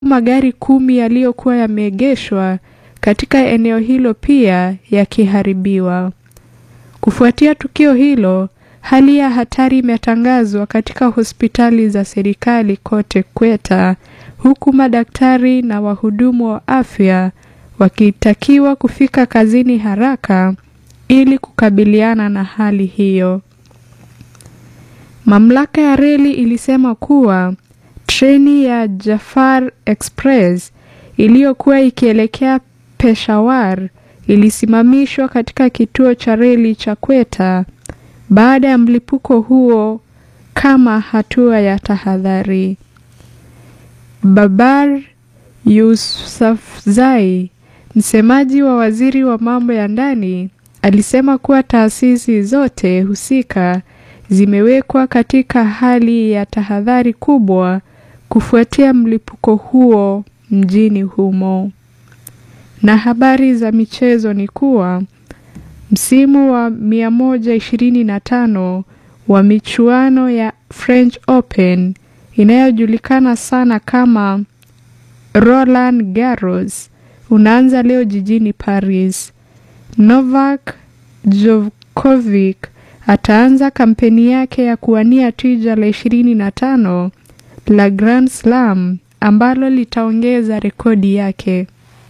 magari kumi yaliyokuwa yameegeshwa katika eneo hilo pia yakiharibiwa. Kufuatia tukio hilo, hali ya hatari imetangazwa katika hospitali za serikali kote Kweta, huku madaktari na wahudumu wa afya wakitakiwa kufika kazini haraka ili kukabiliana na hali hiyo. Mamlaka ya reli ilisema kuwa treni ya Jafar Express iliyokuwa ikielekea Peshawar ilisimamishwa katika kituo cha reli cha Kweta baada ya mlipuko huo kama hatua ya tahadhari. Babar Yousafzai, msemaji wa waziri wa mambo ya ndani, alisema kuwa taasisi zote husika zimewekwa katika hali ya tahadhari kubwa kufuatia mlipuko huo mjini humo. Na habari za michezo ni kuwa msimu wa 125 wa michuano ya French Open inayojulikana sana kama Roland Garros unaanza leo jijini Paris. Novak Djokovic ataanza kampeni yake ya kuwania tija la 25 la Grand Slam ambalo litaongeza rekodi yake.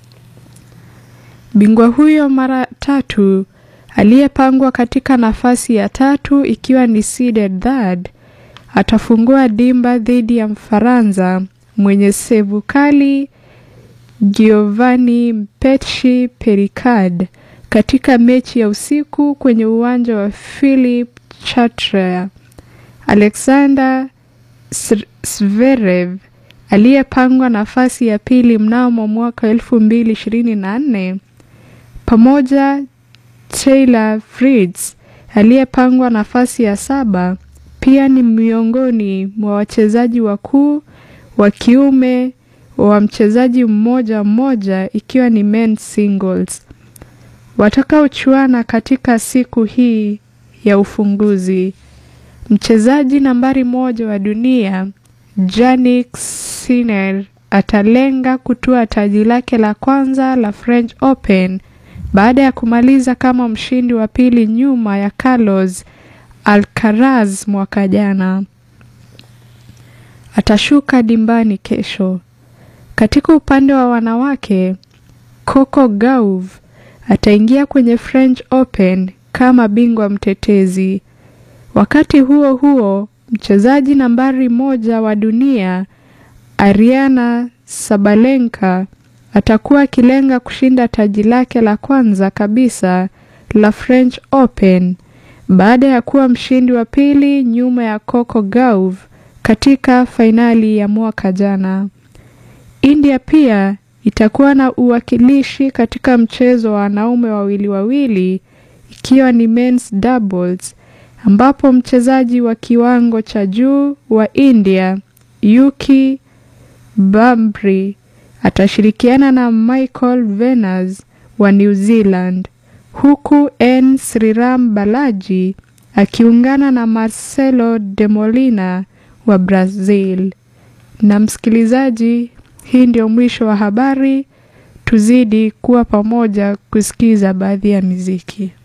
Bingwa huyo mara tatu aliyepangwa katika nafasi ya tatu ikiwa ni seeded third atafungua dimba dhidi ya Mfaransa mwenye sevu kali Giovanni Mpetshi Pericard katika mechi ya usiku kwenye uwanja wa Philip Chatrier. Alexander Zverev aliyepangwa nafasi ya pili mnamo mwaka 2024 pamoja Taylor Fritz aliyepangwa nafasi ya saba pia ni miongoni mwa wachezaji wakuu wa kiume wa mchezaji mmoja mmoja ikiwa ni men's singles watakaochuana katika siku hii ya ufunguzi. Mchezaji nambari moja wa dunia Jannik Sinner atalenga kutua taji lake la kwanza la French Open baada ya kumaliza kama mshindi wa pili nyuma ya Carlos Alcaraz mwaka jana. Atashuka dimbani kesho. Katika upande wa wanawake, Coco Gauff ataingia kwenye French Open kama bingwa mtetezi. Wakati huo huo, mchezaji nambari moja wa dunia Ariana Sabalenka atakuwa akilenga kushinda taji lake la kwanza kabisa la French Open baada ya kuwa mshindi wa pili nyuma ya Coco Gauff katika fainali ya mwaka jana. India pia itakuwa na uwakilishi katika mchezo wa wanaume wawili wawili ikiwa ni men's doubles ambapo mchezaji wa kiwango cha juu wa India Yuki Bambri atashirikiana na Michael Venus wa New Zealand huku N Sriram Balaji akiungana na Marcelo de Molina wa Brazil. Na msikilizaji, hii ndio mwisho wa habari. Tuzidi kuwa pamoja kusikiza baadhi ya miziki.